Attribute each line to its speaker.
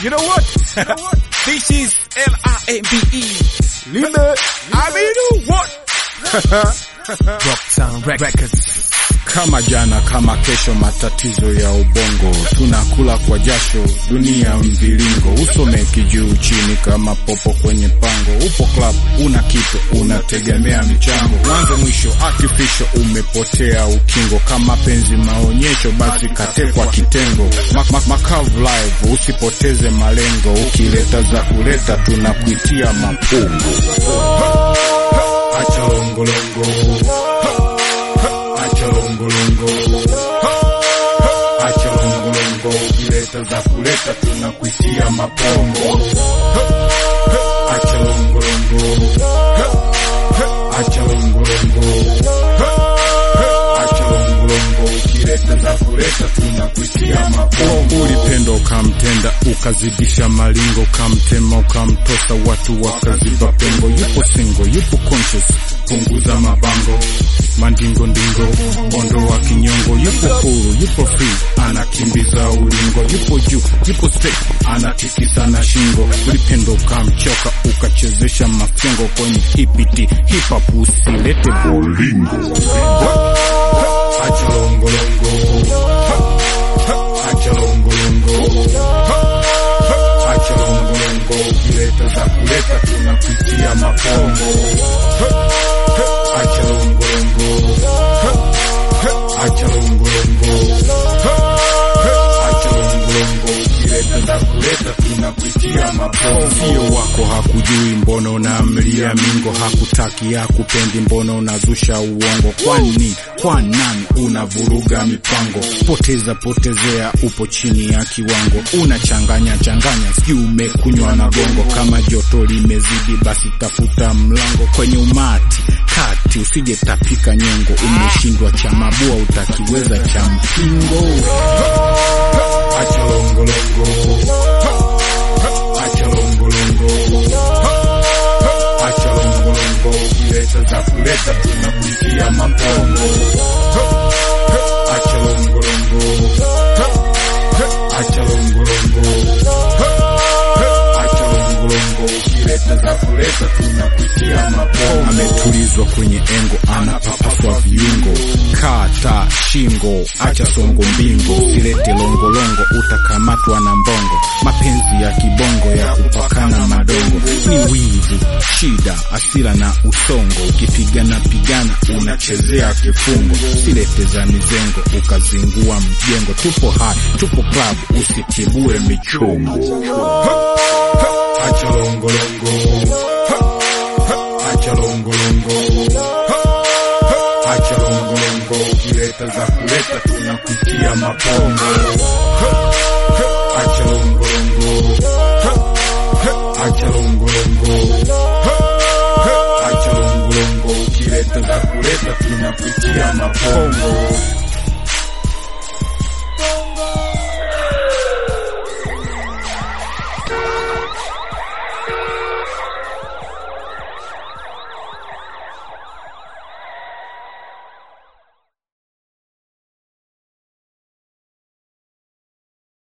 Speaker 1: You know what? this is L-I-M-B-E. Limbe. Aminu, what? Rocktown Records.
Speaker 2: Kama jana kama kesho, matatizo ya ubongo, tunakula kwa jasho, dunia mviringo, usomeki juu chini kama popo kwenye pango. Upo club una kitu, unategemea michango, mwanzo mwisho artificial, umepotea ukingo. Kama penzi maonyesho, basi katekwa kitengo. Ma ma makavu live, usipoteze malengo, ukileta za kuleta, tunakuitia mapungo. Acha longolongo Acha longolongo, acha longolongo, ukileta za kuleta tunakuitia mapongo. Acha longolongo, acha longolongo, acha longolongo, ukileta za kuleta tunakuitia mapongo. Ulipenda ukamtenda, ukazidisha malingo, ukamtema, ukamtosa, watu wakaziba pengo. Yupo singo, yupo conscious, punguza mabango mandingo ndingo ondo wa kinyongo, yupo huru, yupo free, anakimbiza ulingo, yupo juu, yupo straight, anatikisa na shingo. Ulipenda ukamchoka, ukachezesha mafengo kwenye hipiti hip hop, usilete bolingo. Acha longolongo, acha longolongo, acha longolongo, ukileta za kuleta tunakuitia mapongo. Acha longolongo, acha longolongo, acha longolongo, ukileta za kuleta tunakuitia mapongo. Sio wako hakujui, mbona unamlia mingo? Hakutaki hakupendi, mbona unazusha uongo? Kwani kwa nani unavuruga mipango? Poteza potezea, upo chini ya kiwango, unachanganya changanya, sijui umekunywa na gongo. Kama joto limezidi, basi tafuta mlango kwenye umati kati, usije tapika nyongo. Umeshindwa cha mabua, utakiweza cha mpingo. Acha longolongo, acha longolongo, acha longolongo, ukileta za kuleta tunakuitia mapongo. Acha longolongo, acha longolongo, acha longolongo, ukileta za kuleta tunakuitia mapongo. Ametulizwa kwenye engo, anapapaswa viungo, kata shingo, acha songo mbingo, usilete longolongo, utakamatwa na mbongo. Mapenzi ya kibongo ya kupakana madongo ni wivu, shida, asira na usongo. Ukipigana pigana unachezea kifungo, silete za mizengo ukazingua mjengo. Tupo hai, tupo club, usitibue michongo. Acha longolongo, acha longolongo, acha longolongo, ukileta za kuleta tunakuitia mapongo. Acha longolongo, acha longolongo, acha longolongo, ukileta za kuleta tunakuitia mapongo.